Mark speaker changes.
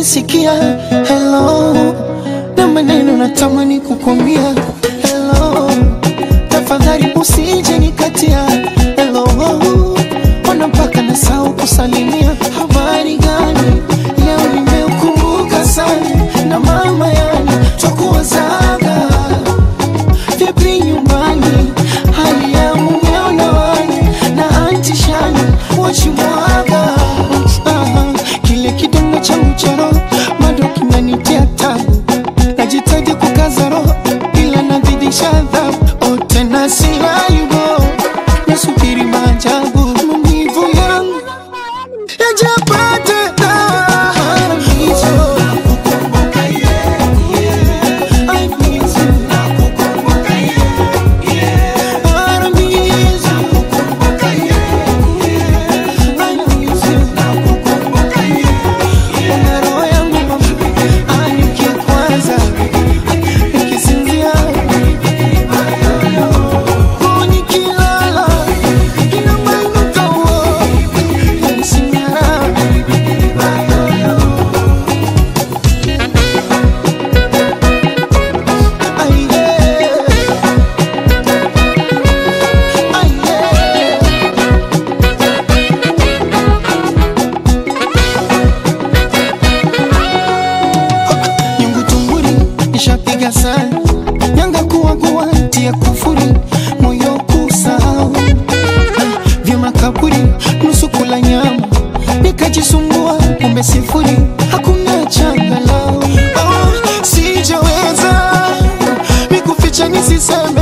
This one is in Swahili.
Speaker 1: unanisikia hello na maneno natamani kukwambia hello tafadhali usije nikatia hello ona mpaka nasahau kusalimia habari gani leo nimeukumbuka sana na mama yani twakuwazaga vipi nyumbani hali ya mumeo na wani na anti shani wachimwaga Ah, kile kidomo changu cha roho bado kinanitia tabu najitaji kukaza roho ila nazidisha adhabu oh, tena silayubo nasubiri maajabu maumivu yangu yajapate nyungu tunguri nishapiga sana nyanga kuwagua tia kufuri moyo kusahau Ah, vya makaburi nusu kula nyama nikajisumbua kumbe sifuri hakuna changalau oh, sijaweza mikuficha nisiseme